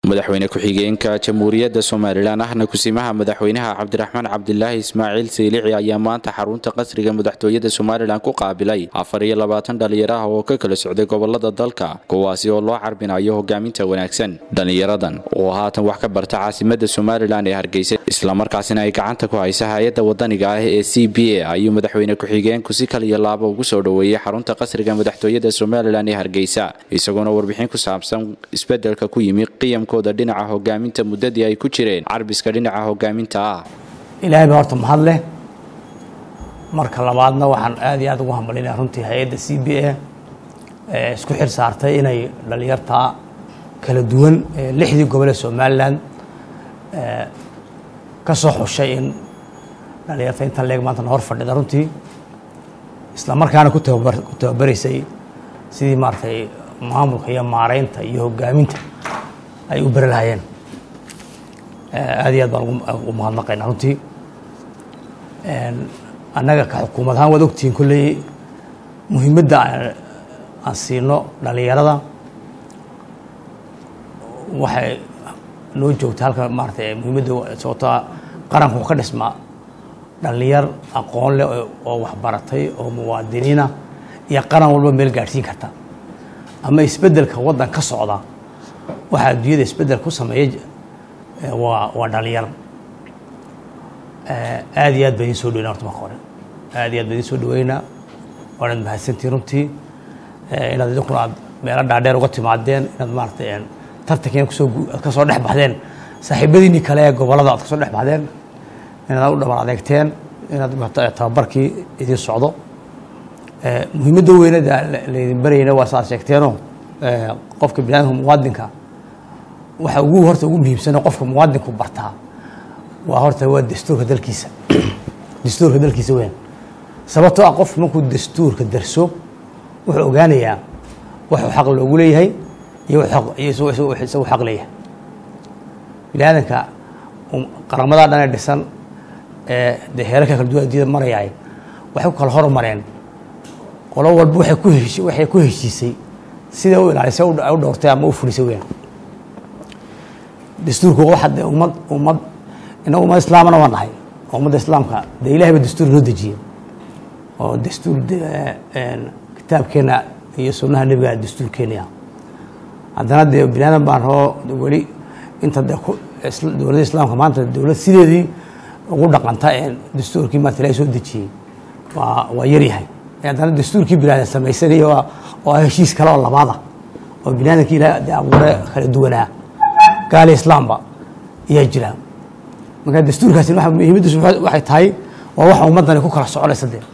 madaxweyne ku-xigeenka jamhuuriyadda somalilan ahna kusimaha madaxweynaha cabdiraxmaan cabdilaahi ismaaciil saylici ayaa maanta xarunta qasriga madaxtooyada somalilan ku qaabilay afar iyo labaatan dhallinyaro ah oo ka kala socday gobolada dalka kuwaasi oo loo carbinayo hogaaminta wanaagsan dhallinyaradan oo haatan wax ka barta caasimada somalilan ee hargeysa islamarkaasina ay gacanta ku haysa hay-adda wadaniga ah ee c b a ayuu madaxweyne ku-xigeenku si kaliya laaba ugu soo dhoweeyey xarunta qasriga madaxtooyada somalilan ee hargeysa isagoona warbixin ku saabsan isbedelka ku yimi qiyamka dhinaca hogaaminta muddadii ay ku jireen carbiska dhinaca hogaaminta ah ilaahay baa horta mahad leh marka labaadna waxaan aad iyo aad ugu hambalinaya runtii hay-adda c b a ee isku xil saartay inay dhalinyarta kala duwan lixdii gobol ee somalilan ka soo xushay in dhalinyarta intan leeg maanta hor fadhida runtii isla markaana ku tababar ku tababaraysay sidii maaragtay maamulka iyo maareynta iyo hogaaminta ay u beri lahaayeen aad iyo aad baan ugu mahadnaqaynaa runtii annaga ka xukuumad ahaan waad ogtihiin kolley muhiimadda aan siino dhalinyarada waxay noo joogta halka maaratay muhiimadda sababtoa qaranku ka dhismaa dhalinyar aqoon leh oo waxbaratay oo muwaadiniina iyo qaran walba meel gaadhsiin karta ama isbeddelka waddan ka socda waxaa adduunyada isbeddel ku sameeya waa waa dhalinyaro aad iyo aad baa idin soo dhaweyna horta marka hore aad iyo aad baa idin soo dhaweynaa waanaad mahadsantihin runtii inaad idinkuna aad meelo dhaadheer uga timaadeen inaad maaratay tartankiina kusoo aad ka soo dhex baxdeen saaxiibadiinii kale ee gobollada aad ka soo dhex baxdeen inaad u dhabar adeegteen inaad tababarkii idin socdo muhiimadda weynada laydin baryayna waa saaad sheegteenoo qofka biniadamka muwaadinka waxa ugu horta ugu muhiimsano qofka muwaadinku bartaa waa horta waa dastuurka dalkiisa dastuurka dalkiisa weyn sababtoo ah qof markuu dastuurka darso wuxuu ogaanayaa waxuu xaq loogu leeyahay iyo isagu xaq leeyahay biniaadanka qaramadaa dhan ee dhisan ee dee heerarka kala duwan addunyada marayaay waxay ku kala hormareen qolo walba waxay ku heshi waxay ku heshiisay sida u ilaalisay u dhowrtay ama u fulisay weyn dastuurku waxa dee ummad ummad inagu ummad islaamana waa nahay ummadda islaamka dee ilahay ba dastuur noo dejiyey oo dastuur kitaabkeena iyo sunnaha nebiga dastuurkeena haddana dee bini aadan baan roo weli inta de dowladda islaamka maanta dowlad sideedii ugu dhaqanta dastuurkii maanta ilahay soo dejiyey waa waa yaryahay haddana dastuurkii bini aadan samaysanaya oo heshiis kale oo labaada oo bini aadamkii ilahay de abuure kala duwanaa gaali islaamba ayaa jira marka dastuurkaasi muhiimaddiisu waxay tahay waa waxa ummaddani ku kala soconaysa dee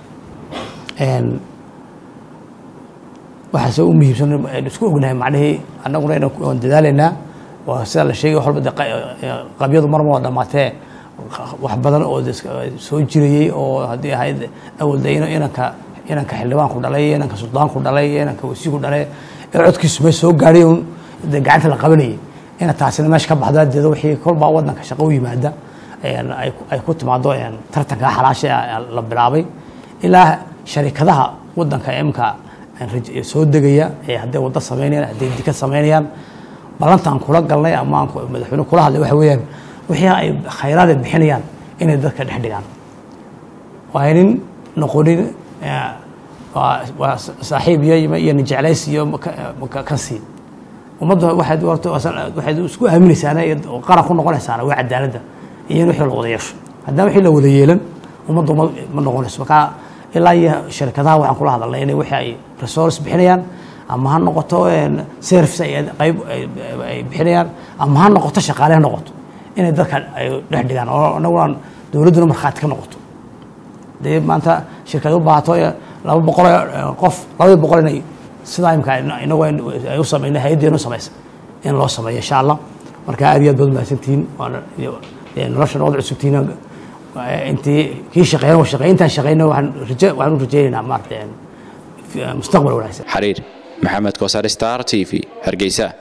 waxaase u muhiimsan isku ognahay macnihii annaguna inaan dadaalaynaa waa sida la sheegay wax walba de qabyadu marma waa dhamaatee wax badan oo soo jirayey oo haddii ahayd awalda inanka inanka xildhibaanku dhalay inanka suldaanku dhalay inanka wasiiku dhalay ee codkiisu mee soo gaadhay un de gacanta la qabanayay ina taasina meesha ka baxdo adeeda wixii kolbaa waddanka shaqo u yimaada ay ku timaado tartanka xalaasha la bilaabay ilaa sharikadaha waddanka imka soo degaya ee hadday waddo samaynayaan hadday dikad samaynayaan ballantaan kula galnay ama aan madaxweyne kula hadlay waxa weeyaan wixii ay khayraada bixinayaan inay dadka dhex dhigaan waa inin noqonin waa saaxiib iyo iyo nijeclays iyo ka sii ummadda waxaad horta waxaad isku aaminaysaana qaran ku noqonaysaana waa cadaaladda iyo in wixii la wada yeesho haddana wixii la wada yeelan ummadda ma noqonayso markaa ilaa iyo shirkadaha waxaan kula hadalnay inay wixii ay resource bixinayaan ama ha noqoto service ay qayb ay bixinayaan ama ha noqoto shaqaale ha noqoto inay dadka ay dhex dhigaan oo anaguna dowladduna markhaati ka noqoto dee maanta shirkad u baahato laba boqol qof labadii boqol inay sidaa imka inagu ay u samayna hay-addeenu samaysa in loo sameeyo insha allah marka aad iyo aad baad mahadsantihiin nolosha nood cusubtihiin intii kii shaqeyn shaqeyntaan shaqeyna waxaan raje waxaan u rajeynaynaa maarata mustaqbal wanaagsan xariir maxamed koosar star t v hargeysa